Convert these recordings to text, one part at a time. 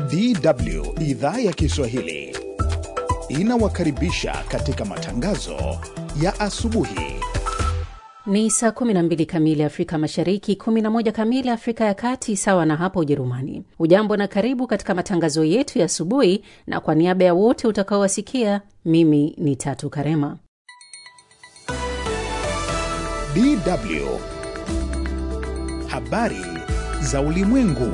DW idhaa ya Kiswahili inawakaribisha katika matangazo ya asubuhi. Ni saa 12 kamili Afrika Mashariki, 11 kamili Afrika ya Kati, sawa na hapo Ujerumani. Ujambo na karibu katika matangazo yetu ya asubuhi, na kwa niaba ya wote utakaowasikia, mimi ni Tatu Karema. DW habari za ulimwengu.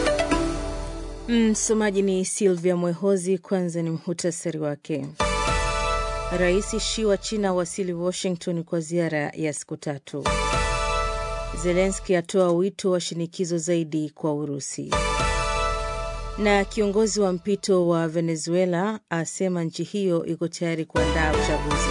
Msomaji ni Silvia Mwehozi. Kwanza ni mhutasari wake. Rais Xi wa China wasili Washington kwa ziara ya siku tatu. Zelenski atoa wito wa shinikizo zaidi kwa Urusi, na kiongozi wa mpito wa Venezuela asema nchi hiyo iko tayari kuandaa uchaguzi.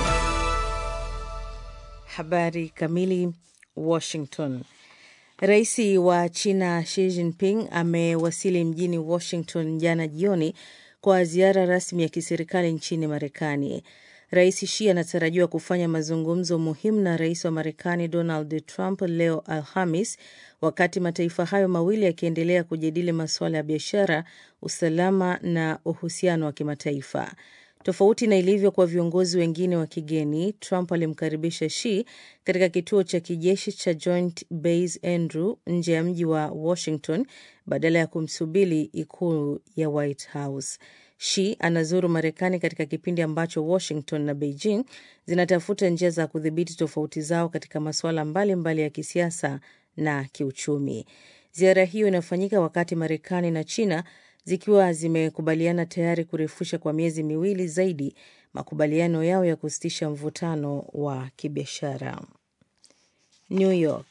Habari kamili. Washington. Rais wa China Xi Jinping amewasili mjini Washington jana jioni kwa ziara rasmi ya kiserikali nchini Marekani. Rais Xi anatarajiwa kufanya mazungumzo muhimu na rais wa Marekani Donald Trump leo Alhamis, wakati mataifa hayo mawili yakiendelea kujadili masuala ya biashara, usalama na uhusiano wa kimataifa. Tofauti na ilivyo kwa viongozi wengine wa kigeni, Trump alimkaribisha Xi katika kituo cha kijeshi cha Joint Base Andrew nje ya mji wa Washington badala ya kumsubiri ikulu ya White House. Xi anazuru Marekani katika kipindi ambacho Washington na Beijing zinatafuta njia za kudhibiti tofauti zao katika masuala mbalimbali ya kisiasa na kiuchumi. Ziara hiyo inafanyika wakati Marekani na China zikiwa zimekubaliana tayari kurefusha kwa miezi miwili zaidi makubaliano yao ya kusitisha mvutano wa kibiashara. New York.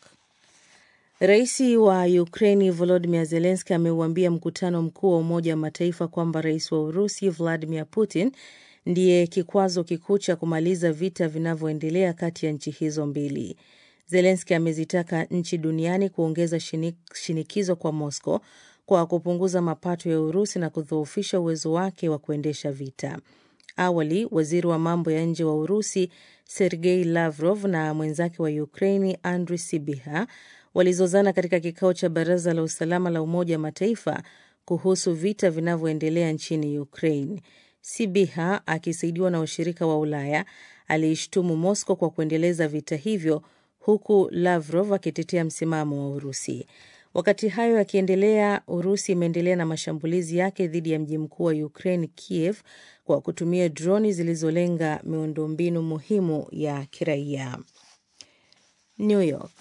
Rais wa Ukraini Volodymyr Zelensky ameuambia mkutano mkuu wa Umoja wa Mataifa kwamba rais wa Urusi Vladimir Putin ndiye kikwazo kikuu cha kumaliza vita vinavyoendelea kati ya nchi hizo mbili. Zelensky amezitaka nchi duniani kuongeza shinikizo kwa Moscow kwa kupunguza mapato ya Urusi na kudhoofisha uwezo wake wa kuendesha vita. Awali, waziri wa mambo ya nje wa Urusi Sergei Lavrov na mwenzake wa Ukraini Andriy Sybiha walizozana katika kikao cha Baraza la Usalama la Umoja wa Mataifa kuhusu vita vinavyoendelea nchini Ukraine. Sybiha akisaidiwa na washirika wa Ulaya aliishtumu Moscow kwa kuendeleza vita hivyo, huku Lavrov akitetea msimamo wa Urusi. Wakati hayo yakiendelea, Urusi imeendelea na mashambulizi yake dhidi ya mji mkuu wa Ukraine, Kiev, kwa kutumia droni zilizolenga miundombinu muhimu ya kiraia. New York.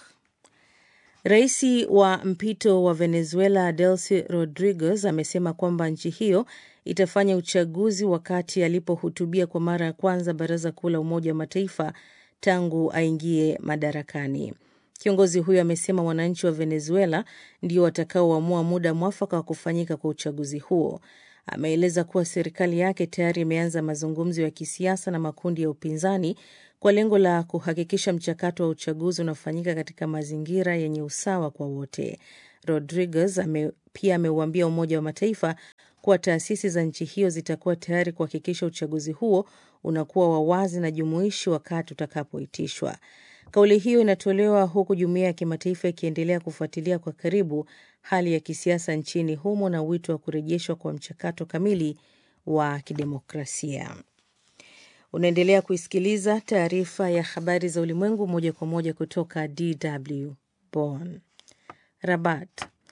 Rais wa mpito wa Venezuela Delcy Rodriguez amesema kwamba nchi hiyo itafanya uchaguzi wakati alipohutubia kwa mara ya kwanza Baraza Kuu la Umoja wa Mataifa tangu aingie madarakani. Kiongozi huyo amesema wananchi wa Venezuela ndio watakaoamua muda mwafaka wa kufanyika kwa uchaguzi huo. Ameeleza kuwa serikali yake tayari imeanza mazungumzo ya kisiasa na makundi ya upinzani kwa lengo la kuhakikisha mchakato wa uchaguzi unafanyika katika mazingira yenye usawa kwa wote. Rodriguez ame, pia ameuambia Umoja wa Mataifa kuwa taasisi za nchi hiyo zitakuwa tayari kuhakikisha uchaguzi huo unakuwa wa wazi na jumuishi wakati utakapoitishwa. Kauli hiyo inatolewa huku jumuiya ya kimataifa ikiendelea kufuatilia kwa karibu hali ya kisiasa nchini humo na wito wa kurejeshwa kwa mchakato kamili wa kidemokrasia. Unaendelea kuisikiliza taarifa ya habari za ulimwengu moja kwa moja kutoka DW Bonn. Rabat.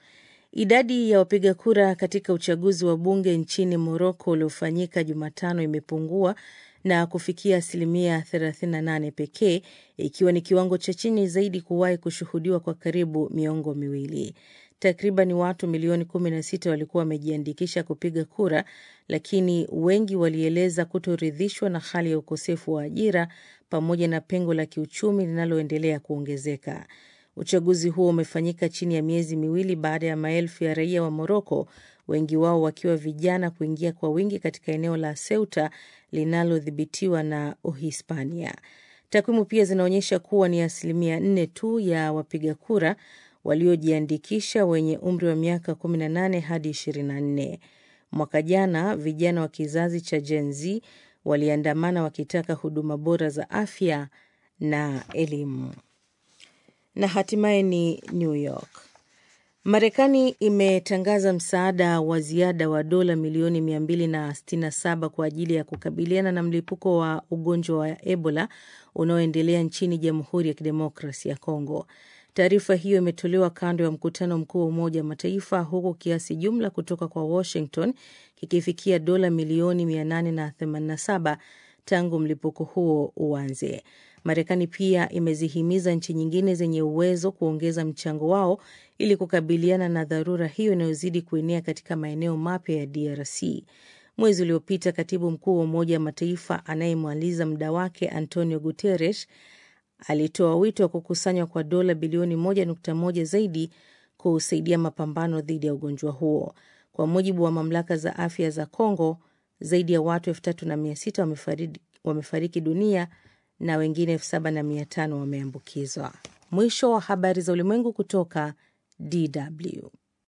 Idadi ya wapiga kura katika uchaguzi wa bunge nchini Moroko uliofanyika Jumatano imepungua na kufikia asilimia 38 pekee, ikiwa ni kiwango cha chini zaidi kuwahi kushuhudiwa kwa karibu miongo miwili. Takriban watu milioni 16 walikuwa wamejiandikisha kupiga kura, lakini wengi walieleza kutoridhishwa na hali ya ukosefu wa ajira pamoja na pengo la kiuchumi linaloendelea kuongezeka. Uchaguzi huo umefanyika chini ya miezi miwili baada ya maelfu ya raia wa Moroko, wengi wao wakiwa vijana, kuingia kwa wingi katika eneo la Ceuta linalodhibitiwa na Uhispania. Takwimu pia zinaonyesha kuwa ni asilimia nne tu ya wapiga kura waliojiandikisha wenye umri wa miaka 18 hadi 24. Mwaka jana vijana wa kizazi cha Gen Z waliandamana wakitaka huduma bora za afya na elimu. Na hatimaye ni New York. Marekani imetangaza msaada wa ziada wa dola milioni 267 kwa ajili ya kukabiliana na mlipuko wa ugonjwa wa Ebola unaoendelea nchini Jamhuri ya Kidemokrasi ya Kongo. Taarifa hiyo imetolewa kando ya mkutano mkuu wa Umoja wa Mataifa, huku kiasi jumla kutoka kwa Washington kikifikia dola milioni 887 tangu mlipuko huo uanze. Marekani pia imezihimiza nchi nyingine zenye uwezo kuongeza mchango wao ili kukabiliana na dharura hiyo inayozidi kuenea katika maeneo mapya ya DRC. Mwezi uliopita, katibu mkuu wa Umoja wa Mataifa anayemaliza muda wake Antonio Guterres alitoa wito wa kukusanywa kwa dola bilioni 1.1 zaidi kusaidia mapambano dhidi ya ugonjwa huo. Kwa mujibu wa mamlaka za afya za Congo, zaidi ya watu 3600 wamefariki, wamefariki dunia na wengine 7500 wameambukizwa. Mwisho wa habari za ulimwengu kutoka DW.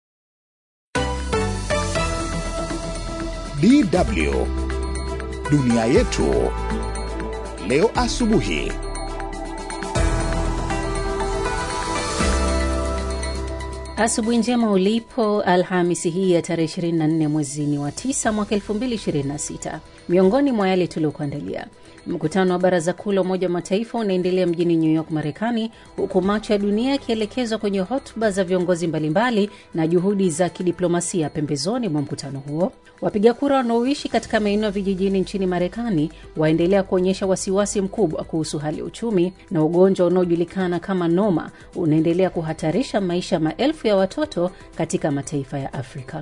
DW dunia yetu leo asubuhi. Asubuhi njema ulipo Alhamisi hii ya tarehe 24 mwezini wa 9 mwaka 2026. Miongoni mwa yale tuliokuandalia Mkutano wa Baraza Kuu la Umoja wa Mataifa unaendelea mjini New York, Marekani, huku macho ya dunia yakielekezwa kwenye hotuba za viongozi mbalimbali na juhudi za kidiplomasia pembezoni mwa mkutano huo. Wapiga kura wanaoishi katika maeneo ya vijijini nchini Marekani waendelea kuonyesha wasiwasi mkubwa kuhusu hali ya uchumi, na ugonjwa unaojulikana kama noma unaendelea kuhatarisha maisha ya maelfu ya watoto katika mataifa ya Afrika.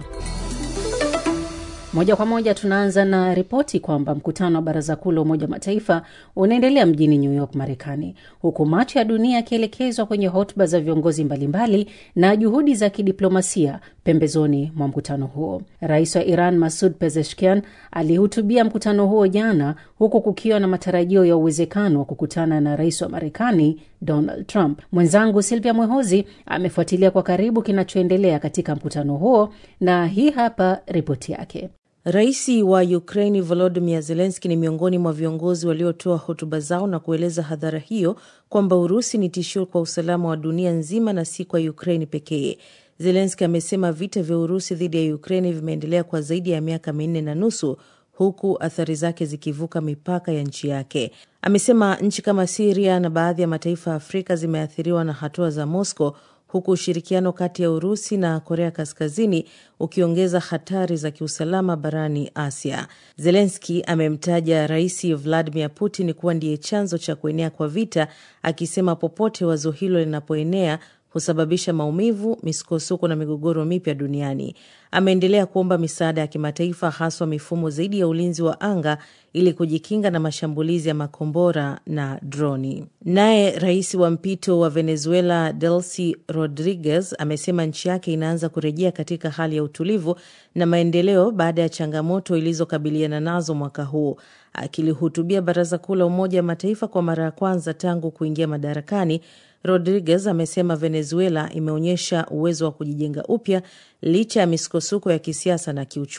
Moja kwa moja tunaanza na ripoti kwamba mkutano wa baraza kuu la Umoja wa Mataifa unaendelea mjini New York, Marekani, huku macho ya dunia yakielekezwa kwenye hotuba za viongozi mbalimbali na juhudi za kidiplomasia pembezoni mwa mkutano huo. Rais wa Iran Masud Pezeshkian alihutubia mkutano huo jana, huku kukiwa na matarajio ya uwezekano wa kukutana na rais wa Marekani Donald Trump. Mwenzangu Silvia Mwehozi amefuatilia kwa karibu kinachoendelea katika mkutano huo na hii hapa ripoti yake. Rais wa Ukraini Volodymyr Zelenski ni miongoni mwa viongozi waliotoa hotuba zao na kueleza hadhara hiyo kwamba Urusi ni tishio kwa usalama wa dunia nzima na si kwa Ukraini pekee. Zelenski amesema vita vya Urusi dhidi ya Ukraini vimeendelea kwa zaidi ya miaka minne na nusu huku athari zake zikivuka mipaka ya nchi yake. Amesema nchi kama Siria na baadhi ya mataifa ya Afrika zimeathiriwa na hatua za Moscow huku ushirikiano kati ya Urusi na Korea Kaskazini ukiongeza hatari za kiusalama barani Asia. Zelenski amemtaja Rais Vladimir Putin kuwa ndiye chanzo cha kuenea kwa vita, akisema popote wazo hilo linapoenea husababisha maumivu, misukosuko na migogoro mipya duniani. Ameendelea kuomba misaada ya kimataifa, haswa mifumo zaidi ya ulinzi wa anga ili kujikinga na mashambulizi ya makombora na droni. Naye rais wa mpito wa Venezuela Delcy Rodriguez amesema nchi yake inaanza kurejea katika hali ya utulivu na maendeleo baada ya changamoto ilizokabiliana nazo mwaka huu. Akilihutubia Baraza Kuu la Umoja wa Mataifa kwa mara ya kwanza tangu kuingia madarakani, Rodriguez amesema Venezuela imeonyesha uwezo wa kujijenga upya licha ya misukosuko ya kisiasa na kiuchumi.